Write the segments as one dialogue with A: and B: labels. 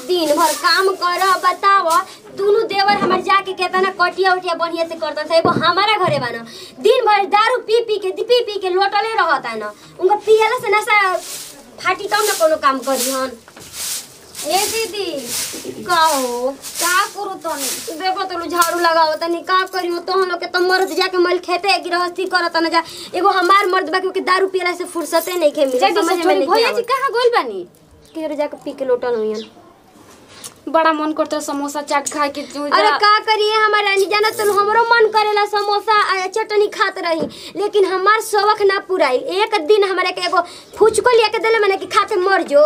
A: दिन भर काम कर बताव दोनों देवर हमार जाके केतना कटिया उटिया बढ़िया से करता था एगो हमारा घरे बा न दिन भर दारू पी पी के पी पी के लोटले रहता न उनका पियला से नशा फाटी तब न कोनो काम करी हन
B: ए दीदी
A: का हो
B: का करू तनी
A: देखो तो लोग झाड़ू लगाओ तनी का करी हो तो हम लोग के तो मर्द जाके मल खेते गृहस्थी करत न जा एगो हमार मर्द बा के दारू पियला से फुर्सते नहीं खे मिले
B: जल्दी
A: समझ
B: से
A: में
B: चली
A: नहीं
B: भैया जी
A: आवत।
B: कहाँ गोल बानी
A: केरो जाके पी के लोटल हुई
B: बड़ा मन करता समोसा चाट खाए के तू
A: अरे का करिए हमारा नहीं जाना तो हमरो मन करेला समोसा आ चटनी खात रही लेकिन हमार शौक ना पुराई एक दिन हमारे के एगो फुचको लिया के देले मैंने कि खाते मर जो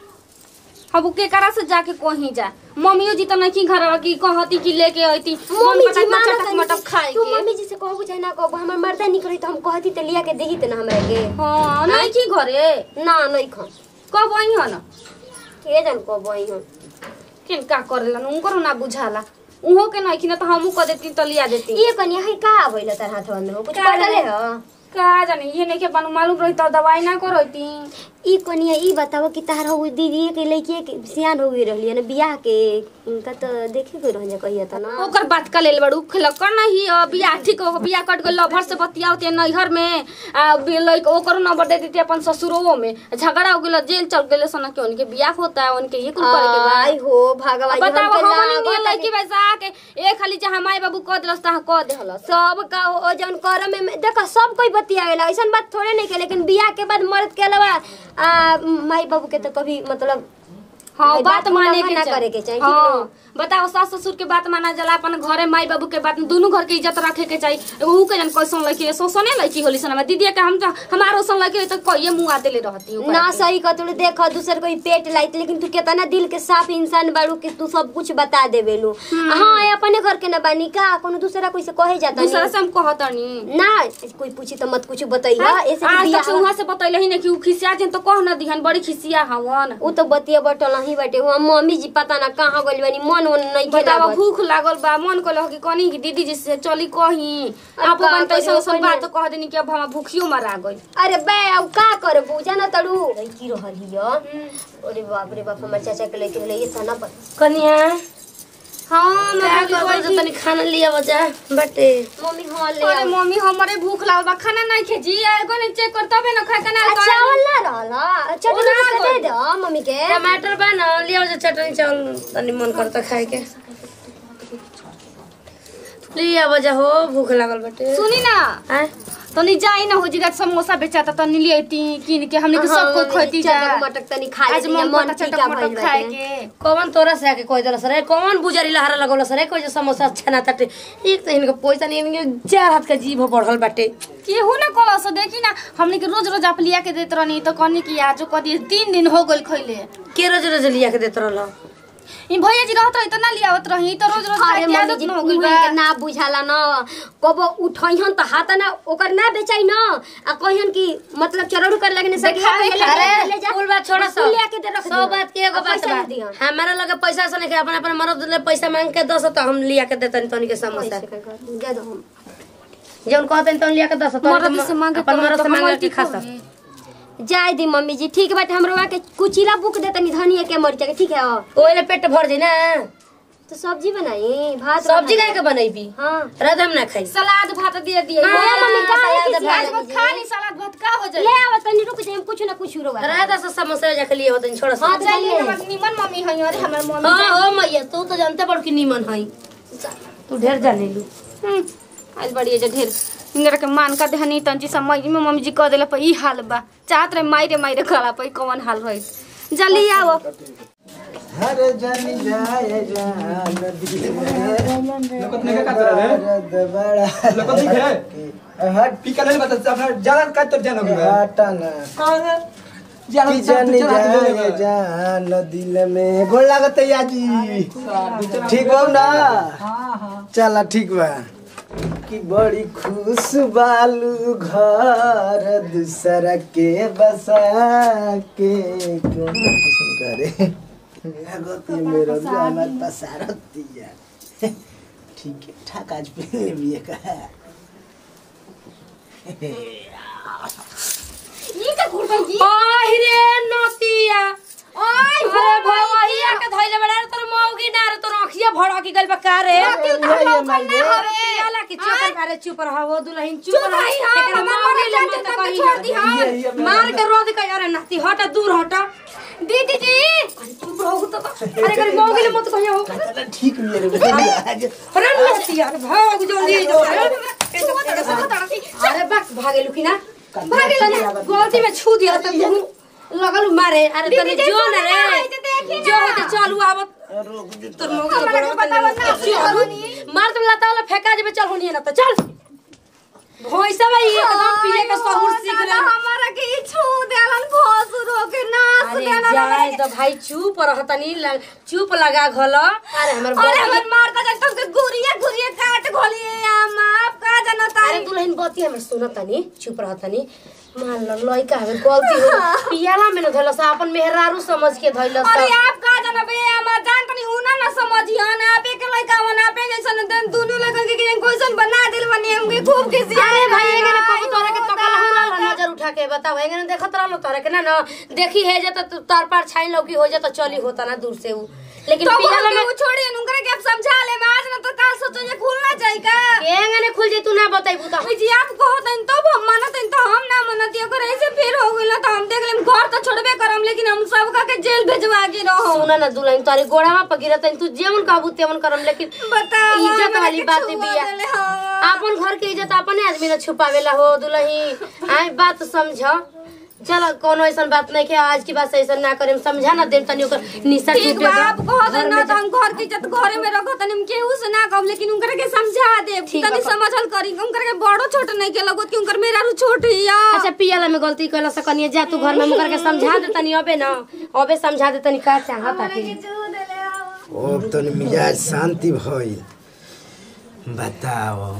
B: अब के करा से जाके कहीं जा मम्मियो जी तो नहीं घर की कहती कि लेके आईती
A: मम्मी जी मानो
B: चटक
A: तनी
B: मटक
A: कि
B: खाए
A: तू
B: के
A: मम्मी जी से कहबू चाहे ना कहबू हमर मर्दा निक रही तो हम कहती तो लिया के देही त ना हमरा के
B: हाँ नहीं की घरे
A: ना नहीं खा
B: कब आई हो ना
A: के जान कहबू आई हम
B: किन का करेला उनको ना बुझाला उहो के नहीं कि ना तो हमू कह देती तो लिया देती
A: ये कनिया है का आबैला तार हाथ में हो कुछ
B: का
A: पढ़ले
B: जाने?
A: हो
B: का जाने ये नहीं के बनू मालूम रही तो दवाई ना करती
A: ई कनिया ई बताओ कि तार हो दीदी के लड़की के सियान हो गई रहली है ना बियाह के उनका तो देखे कोई रह जा कहिया त ना
B: ओकर बात का लेल बड़ू खलकर नहीं अब बियाह ठीक हो बियाह कट गइल लभर से बतियावते नैहर में आ बि- लइक ओकरो नंबर दे देती अपन ससुरो में झगड़ा हो गेल जेल चल गेल सन के उनके बियाह होता है उनके ये कुल करे के बा
A: आई हो भगवान
B: अब बताओ
A: हमके
B: हमनी
A: लागत
B: नियन लड़की वैसा के एक खाली जहाँ माई बाबू कह दिलस तहाँ कह देहलस
A: सब का ओ जौन कर में में- देखो सब कोई बतियावेला ऐसन बात थोड़े नहीं के लेकिन बियाह के बाद मर्द के अलावा आ, माई बाबू के तो कभी मतलब
B: हाँ
A: भाई,
B: बात
A: बात
B: माने
A: उल्लंघन
B: के
A: ना
B: चाही।
A: करे के चाही, ठीक
B: हाँ
A: न?
B: बताओ सास ससुर के बात माना जाला अपन घरे माई बाबू के बात दोनों घर के इज्जत रखे के चाहिए एगो ऊ के जन कैसन लड़की है सोसने लड़की होली सन दीदी के हम तो हमारो सन लड़की है तो कहिए मुंह आते ले रहती हूँ
A: ना सही का तू देख दूसर कोई पेट लाइत लेकिन तू कितना दिल के साफ इंसान बाड़ू कि तू सब कुछ बता देवेलू हाँ ये अपने घर के ना बानी का कोनो दूसरा कोई से कहे जाता
B: दूसरा
A: नहीं
B: से हम कहतनी
A: ना कोई पूछी तो मत कुछ बताइए ऐसे कि
B: आज तक
A: बियाह
B: से वहाँ से बतैले ही नहीं कि ऊ खिसिया जन तो कह न दिहन बड़ी खिसिया हवन
A: उ तो बतिया बटल नहीं बाटे हुआ मम्मी जी पता ना कहाँ गइल बानी मन वन नहीं
B: बताओ
A: खेला
B: भूख लागल बा मन कहल कि कनी कि दीदी जी से चली कही
A: अब
B: आप
A: का
B: अपन
A: करी,
B: कैसे सब
A: ओपन
B: बात
A: है।
B: कह देनी कि अब हम भूखियो मरा गई
A: अरे बे अब का करबू जाना तड़ू लड़की रहल हिय अरे बाप रे बाप हमर चाचा के लड़की रहले ये सना पर
C: कनिया
B: हाँ
C: क्या
B: मैं
C: कर कर तनी खाना लिया बजा बटे
A: मम्मी हाँ ले
B: अरे
A: आओ।
B: मम्मी हमारे भूख लागल बा खाना नहीं खे जी एगो नहीं चेक कर तबे ना खा के ना
A: आ, चावल ना रहल चटनी
B: ओना
A: से दे
B: गइल।
A: दो मम्मी के
C: टमाटर बा ना लिया बजा चटनी चावल तनी मन करता खाए के लिया बजा हो भूख लागल बटे
B: सुनी ना
C: हैं
B: तनी जाई ना हो जी समोसा बेचाता तनी लिए ती किन के हमने के सब कोई खैती जा
A: चटक मटक तनी खा
B: आज
A: लेती
B: मन
A: मन
B: करता
A: टीका
B: चटक
A: भइल
B: मटक खाए
A: बाटे
B: के
C: कौन तोरा से आके कोई दलस रे कौन बुजरी लहरा लगौलस रे कोई जो समोसा अच्छा ना ताटे एक तो इनके पैसा नहीं इनके चार हाथ का जीभ बढ़ल बाटे
B: केहू ना कल से देखी ना हमने के रोज रोज आप लिया के देत रहनी तो कहनी कि आज कह दिए तीन दिन हो गइल खइले
C: के रोज रोज लिया के देत रहल
B: ई भैया जी रहत रही तो ना लियावत रही तो रोज रोज
A: अरे
B: खाए के
A: मम्मी
B: आदत
A: जी
B: न हो गइल
A: उहे
B: बा
A: के ना बुझाला न कबो उठैहन त हाथ ना ओकर ना बेचाई न आ कहियन कि मतलब चरौड़ कर लगने से
B: देखा
A: ले
B: देखा।
A: ले
C: अरे
A: ले जा
C: कुल बात छोड़ा
A: बस
C: सब
A: ले के दे रख
C: सब
A: दियो।
C: बात के एगो
A: आ
C: बात
A: पैसा
C: बा
A: दे दियो।
C: हमारा लगे पैसा से नहीं अपन अपन मरद ले पैसा मांग के दस तो हम लिया के देतन तनी के समोसा
A: पैसे का कर, दे दो हम
C: जौन कहतन तौन लिया के दस तो
B: मरद से मांगे
C: अपन
B: तो
C: मरद से
B: हम
C: मांग के
B: ठीक
C: खा
B: होई।
C: सब
A: जाय दी मम्मी जी ठीक बाटे हमरो के कुचिला बुक दे तनी धनिया के मरचा के ठीक है
C: ओइले पेट भर जी ना
A: तो सब्जी बनाई भात
C: सब्जी
A: बनाई।
C: काहे के बनैबी
A: हाँ
C: रात हम ना खाई
B: सलाद भात दे दिए
A: हाँ, मम्मी, काहे
C: सलाद
A: किसी
C: भात
A: आज
B: आज खा ली सलाद भात का हो जाए
A: ले आवा तनी रुक जाए कुछ ना कुछ रोगा
C: रात से समोसा जाके लिए होतन छोड़
A: हाँ,
C: सब
B: जाइए हमर निमन मम्मी है अरे हमर मम्मी
C: हां ओ मैया तू तो जानते बड़ कि नीमन हई तू ढेर जाने लू
B: हम्म, आज बड़ी जे ढेर इंगरा के मान का देहनी तंची समय में मम्मी जी कह देला पर ई हाल बा चाहत रहे मायरे मायरे करा पर कौन हाल रही जल्दी आओ
D: हर जन जाए जान
E: लोकत नहीं का तोरा रे
D: दर्द बड़ा
E: लोकत नहीं है
D: हट
E: पीका ले बता अपना ज्यादा का तो जान हो गया
D: हटा ना
E: कौन है ज्यादा
D: कि
E: तो
D: जन
E: चला
D: जाए
E: दे
D: जान दिल में गोल लागत है याजी ठीक हो ना
E: हां हां
D: चला ठीक बा कि बड़ी खुश बालू घर दूसरा के बसा के क्यों किस्म करे लगती मेरा जाना पसारती है ठीक है ठाक आज पहले भी का
B: ई का घुर गई
C: ओहि रे नतिया
B: ओय
C: अरे भैया के धइले बड़ा पकी गइल बा का रे
D: ये माई रे
C: पियाला की चोकर बारे चुप रहा वो दुल्हन चुप रहा
B: रही, हाँ,
C: एकरा
B: मम्मा
C: मार
B: मर
C: ले
B: जाते
C: मत
B: तब
C: कही
B: छोड़ दी, हाँ।
D: ये- ये मैं-
C: मार के रोद के अरे नाती हट दूर हट
B: दीदी जी
C: अरे चुप रहो तो अरे करे मौगी ले मत कहियो
D: कहता ठीक नहीं रे आज
C: अरे नाती यार भाग जल्दी अरे बक भागे लुकिना भागे लना गलती में छू दिया त तू लगल मारे अरे तने
B: दीदी,
C: जो न
B: सुनो,
C: रे
B: ऐसे देखी
C: जो
B: ना।
C: होते चलू आवत तोर मौगी
B: हमरा के बतावा ना,
C: चलू मार तुम लता वाला फेंका जेबे चल होनी ना तो चल भोइसा भाई एकदम पिए के सहूर सीख ले
B: हमारा के ई छू देलन भोसुरो के नाच
C: अरे
B: देलन
C: जाए तो भाई चुप रहतनी लग, चुप लगा घोल अरे हमर
B: अरे
C: बतिया-
B: हमर मारता जब तक गुरिया गुरिया काट घोलिए हम आप का जनता
C: अरे दुल्हन बती हमर सुनतनी चुप रहतनी मान लो लइका हमें गलती हो पियाला में न धइलस अपन मेहरारू समझ के धइलस
B: अरे आप का जनबे हम जान तनी उना ना समझियन आप एक लइका वन आपे जैसन देन दुनु लइका के के क्वेश्चन बना दिल बनी हमके खूब किसी
C: अरे भाई एगने कबू तोरा के तकल हुरल नजर उठा के बताओ एगने देखत रहलो तोरा के ना ना देखी है जे त तार पार छाई लौकी हो जा तो चली होता ना दूर से उ लेकिन
B: तो
C: पियाला
B: हम
C: में
B: के छोड़ी उनकरे के आप समझा ले आज ना तो काल सोचो ये खुलना चाहिए का
C: एगने खुल जे तू ना बताइबू त
B: जी आप कहो तन तब हम मानत तो हम ना मानत अगर ऐसे फिर हो गइल तो हम देख लेम घर तो छोड़बे करम लेकिन हम सब का के जेल भेजवा के रहो
C: सुना ना दुल्हन तोरे गोड़ावा पर गिरत तू जेवन कहबू तेवन करम लेकिन
B: बताओ
C: इज्जत
B: हमरा
C: वाली
B: के
C: बात
B: छुआ
C: बिया
B: देले, हाँ।
C: अपन घर के इज्जत अपने आदमी ने छुपावेला हो दुल्ही आए बात समझ चल कोनो ऐसा बात नहीं के आज की बात से ऐसा ना करेम समझा ना देम तनी ओकर निशा
B: ठीक
C: टूटे
B: बा
C: तो
B: आप कहो
C: घर
B: तन
C: में
B: ना तो हम घर की इज्जत घरे में रखो तनी हम केहू से ना कहब लेकिन उनकर के समझा दे
C: ठीक
B: तनी
C: बा।
B: समझल करी उनकर के बड़ो छोट नहीं के लगत कि उनकर मेरा रू छोट हिया
C: अच्छा पियाला में गलती कैला से कनिए जा तू घर में मुकर के समझा दे तनी अबे ना अबे समझा दे तनी का चाहत आके
D: अब तनी मिजाज शांति भइल बताओ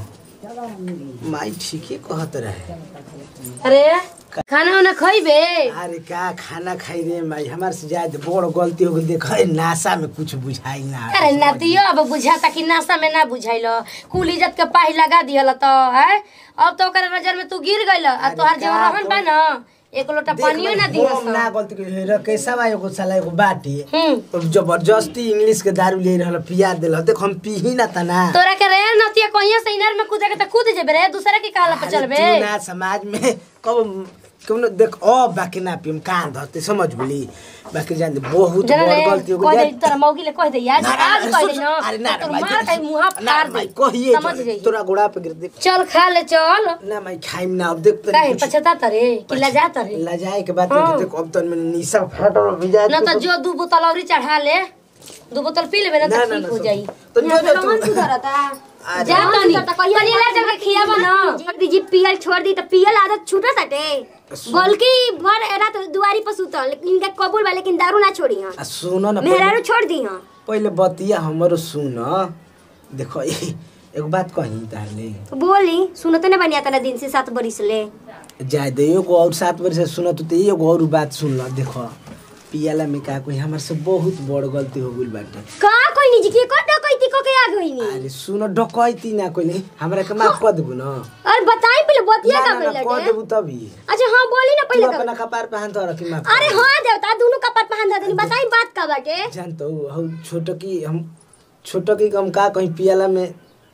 D: माई ठीके कहत रहे
C: अरे खाना वाना खइबे
D: अरे का खाना खाई रे माई हमार से ज्यादा बड़ गलती हो गई देख नाशा में कुछ बुझाई ना
C: अरे नातियो अब बुझाता कि नाशा में ना बुझाइल कुल इज्जत के पाही लगा दियल तो है अब तो ओकर नजर में तू गिर गइल आ
D: अरे
C: तोहार
D: का
C: जो रहन बा ना एक लोटा पानियो ना
D: हम ना
C: दिहस
D: गलती कइले रे कैसा बा एगो साला एगो बाटी
C: हम्म
D: अब जबरदस्ती इंग्लिश के दारू ले रहल पिया देल देख हम पीही ना तना
C: तोरा के रे नतिया कहिया से इनार में कूदे के त कूद जेबे रे दूसरा के काला पे
D: अरे
C: चलबे
D: तू ना समाज में कब कौनो देख ओ बाकी ना पियम कान धरते समझ बोली बाकी जान दे, बहुत
C: जरा
D: बड़
C: रे
D: गलती हो
C: कह दे
D: गई
C: तोरा मौगी ले कह दे यार
D: ना, ना,
C: आज
D: ना,
C: कह
D: सुन,
C: दे ना
D: अरे ना
C: तो
D: ना,
C: तोर
D: भाई,
C: मार के मुंह
D: ना,
C: फाड़
D: भाई,
C: दे
D: कहिए
C: समझ
D: तो,
C: जाइए
D: तोरा गोड़ा पे गिर दे
C: चल खा ले चल
D: ना मैं खाइम ना अब देख
C: काहे
D: कुछ
C: पछता तरे कि लजा तरे
D: लजाए के बात
C: हाँ।
D: नहीं देख अब तो मैंने निशा फट और भिजा
C: ना तो जो दू बोतल औरी चढ़ा ले दू बोतल पी लेबे ना
D: ना,
C: तो
D: ना,
C: ठीक
D: ना,
C: हो
D: सब-
C: जाई
D: तो जो जो तू अरे,
C: जा तनी तनी ले चल के खियाबा ना
A: जल्दी जी पियल छोड़ दी तो पियल आदत छूटा सटे बल्कि भर रात दुआरी पर सुतल लेकिन इनका कबूल बा लेकिन दारू ना छोड़ी हां
D: आ, सुनो ना
A: मेहरारू
D: पहले,
A: छोड़ दी हां
D: पहले बतिया हमरो सुन देखो एक बात कही तारले
A: बोली सुनते ना बनिया तना दिन से सात बरिस ले
D: जाए दे एगो और सात बजे से सुन तो एगो और बात सुन ल देखो पियाला में का कोई हमार से बहुत बड़ गलती हो गइल बाटे
A: का कोई निजी के को डकैती को के आ गई नी
D: अरे सुनो डकैती ना कोई नहीं हमरा के माफ कर देबू ना
A: और बताई पहले बतिया
D: ना
A: का
D: ना ना,
A: पहले
D: कर
A: के
D: देबू तभी
A: अच्छा हां बोली ना
D: तू
A: पहले का
D: अपना कपार पे हाथ रख के माफ
A: अरे हां देवता दोनों कपाट पहन दे देनी बताई बात का बाटे
D: जानतो हम छोटो की हम छोटो की हम का कहीं पियाला में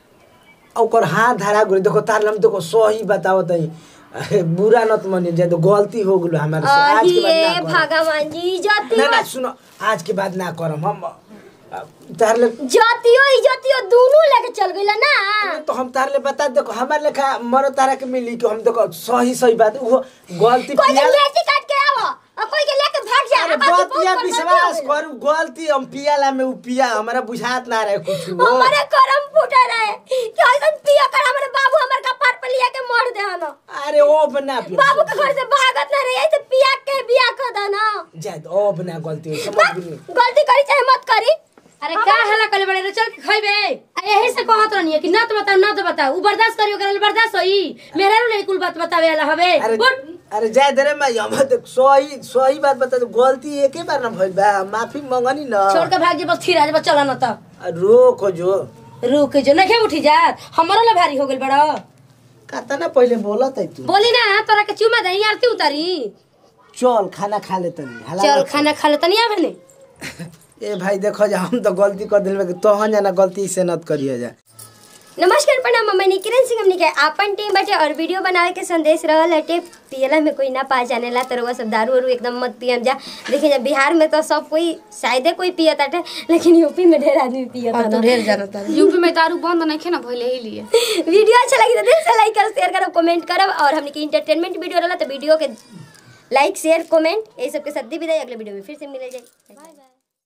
D: ओकर हाथ धरा गुरी देखो तार हम देखो सही बताओ तई अरे बुरा नत मने जे तो गलती हो गेलो हमारे से आज के बाद
A: अहिए
D: ना करम।
A: भगवान जी जाती
D: ना ना सुनो आज के बाद ना करम हम अ, तार ले
A: जातियो इजतियो दोनों लेके चल गइला ना
D: तो हम तार ले बता देखो हमारे लेखा मरो तारा के मिली कि हम देखो सही सही बात वो गलती
A: कोई के
D: पिया
A: लेटी काट के आवो और कोई के लेके भाग जा
D: अरे
A: बाकी बहुत
D: बतिया
A: बड़
D: विश्वास
A: गलती हो
D: करू गलती हम पियाला में उ पिया हमारा बुझात ना रहे कुछ
A: गइल।
D: वो
A: हमारे करम फूटे रहे कि ऐसन पिया कर हमारे बाबू हमारे कपार पे लिया के मार दे हनो
D: अरे ओ बना पिया
A: बाबू के घर से भागत ना रही ऐसे पिया के बिया कर दो ना
D: जाए ओ बना गलती हो समझ भी नहीं
A: गलती करी चाहे मत करी
C: अरे का हला कले बड़े रे चल के खइबे आ यही से कहत रहनी है कि ना तो बताओ ना तो बताओ उ बर्दाश्त करियो करे बर्दाश्त होई मेरा रे कुल बात बतावे वाला हवे
D: अरे
C: उठ।
D: अरे जाए दे रे मैं हम तो सही सही बात बता दो गलती एके बार ना भइल बा माफी मंगनी ना
C: छोड़ के भाग जे बस फिर आज बस चला ना तो
D: आ, रोको जो
C: रुक जो नहीं उठी जा हमारा ले भारी हो गेल बड़ा
D: कहता ना पहले बोलत है तू
C: बोली ना तोरा के चुमा दही आरती उतारी
D: चल खाना खा ले तनी हला
C: चल
D: रख।
C: खाना खा ले तनी आवे ने
D: ए भाई देखो जा हम तो गलती कर दिल में तोहन जाना गलती से नत करिए जा
A: नमस्कार प्रणाम मम्मी किरण सिंह हमने के आपन टीम बटे और वीडियो बनावे के संदेश रहल हटे पियला में कोई ना पा जाने ला तो रउआ सब दारू वारू एकदम मत पियम जा देखिए जा बिहार में तो सब कोई शायदे कोई पियत हटे लेकिन यूपी में ढेर आदमी पियत
C: हाँ, तो
A: हटे
C: ढेर जाना था
B: यूपी में दारू बंद नहीं खे ना भले ही लिए
A: वीडियो अच्छा लगी तो दिल से लाइक करो शेयर करो कमेंट करो और हमने की इंटरटेनमेंट वीडियो रहला तो वीडियो के लाइक शेयर कमेंट ये सब के साथ दी विदाई अगले वीडियो में फिर से मिले जाए बाय बाय